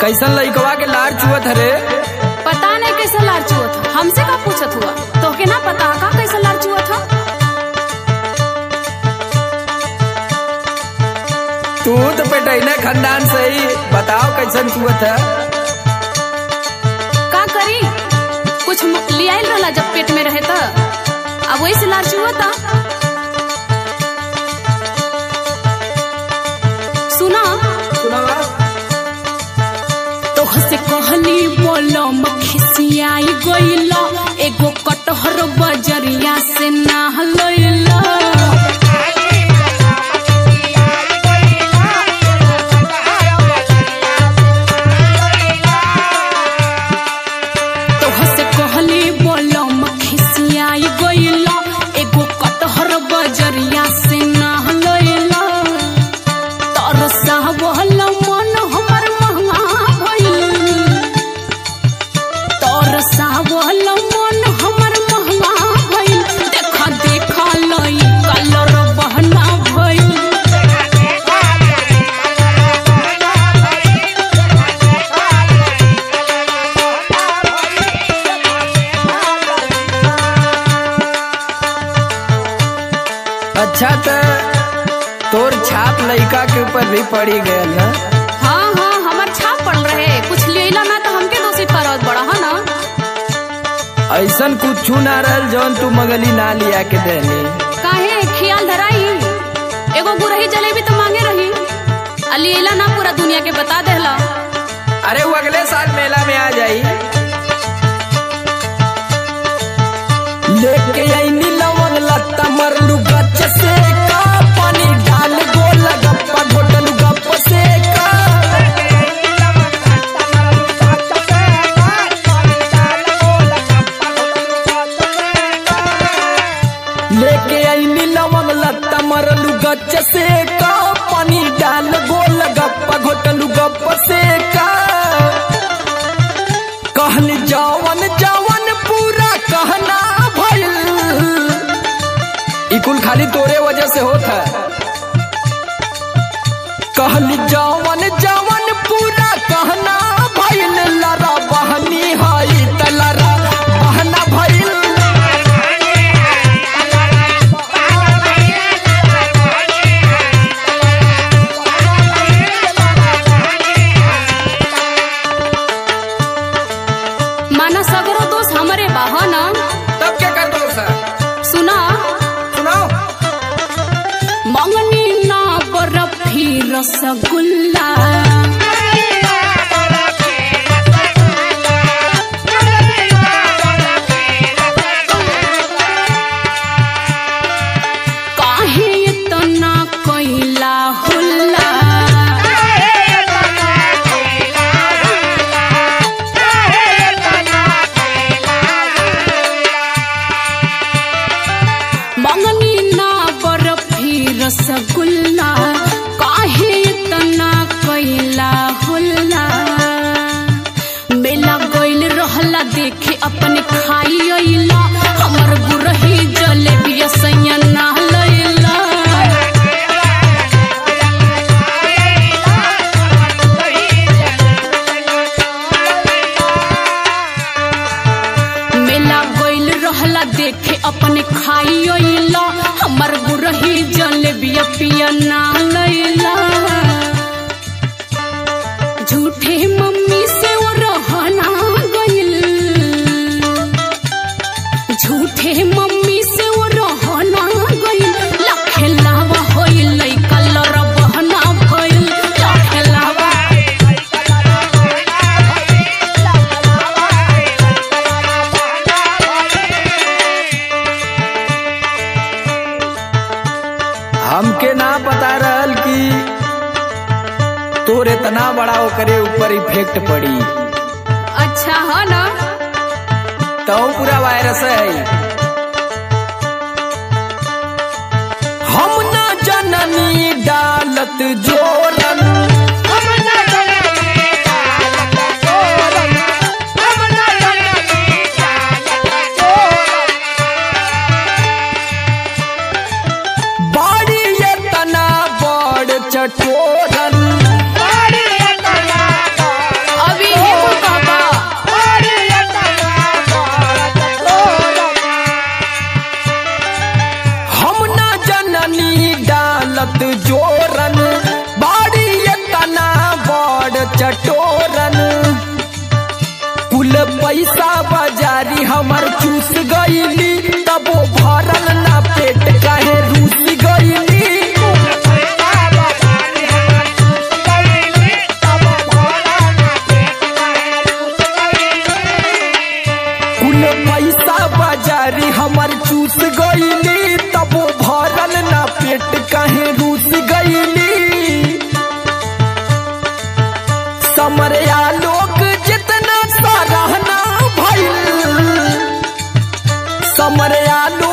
कैसन लइकवा के लार चुअत हरे पता नहीं कैसा लार चुअत ह हमसे का पूछत हुआ तोहके ना पता ह का कैसा लार चुअत ह तू तो पेटैना खानदान से ही बताओ कैसन चुअत है का करी कुछ म- लियाइल रहला जब पेट में रहे त अब वही से लार चुअत ह सुना सुनावा तोहसे कहली बोलो मखिसियाई गइला एगो कटहर बजरिया से ना लइला तोहसे कहली बोलो मखिसियाई गइला एगो कटहर बजरिया से ना लइला तरसा बहल मन हमर महंगा भइल तरसा बहल मन हमर महंगा भइल देखा देखा लई कलर बहना भइल अच्छा तो तोर छाप लइका के ऊपर भी पड़ी गयल ना हाँ हाँ हमर छाप पड़ रहे कुछ लेला ना तो हमके दोषी करत बड़ा है ना ऐसन कुछ ना रहल जौन तू मगली ना लिया के देनी काहे खियाल धराई एगो गुरही जलेबी तो मांगे रही आ लेला ना पूरा दुनिया के बता देला अरे वो अगले साल मेला में आ जाई लेके आईनी लवन लत्ता मरलू गच से का पानी डाल गोल गप्पा घोटलू गप से का लेके आईनी लवन लत्ता मरलू गच से का पानी डाल गोल गप्पा घोटलू गप से का कहनी जवन जवन पूरा कहना भइल ई कुल खाली तोरे वजह से होत है कहनी जवन जवन पूरा कहना भइल लरा बहनी हई त लरा बहना भइल माना सगरो दोष हमरे बा है ना तब क्या कर दो सर सुना सुनाओ मंगनी ना बर्फी रसगुल्ला काहे इतना कैला हुल्ला मंगनी ना बर्फी रसगुल्ला काहे इतना कैला हुल्ला मेला गइल रहला देखे अपने खाई अइला हमर गुरही जलेबी सैया ना लइला मेला गइल रहला देखे अपने खाई अइला हमर गुरही जलेबी पिया ना लइला झूठे मम्मी से वो रहना गइल झूठे मम्मी से वो रहना गइल लखेलावा होइल कलर बहना भइल लखेलावा हमके ना पता रहल कि तोर इतना बड़ा ओकरे ऊपर इफेक्ट पड़ी अच्छा है ना तो पूरा वायरस है हम ना जननी डालत जोरन बाड़ी ये तना बड़ चटोरन फूल पैसा बाजारी हमर चूस गईली तबो भरल ना पेट काहे रूस गईली समरिया लोग जितना सराहना भइल समरिया लोग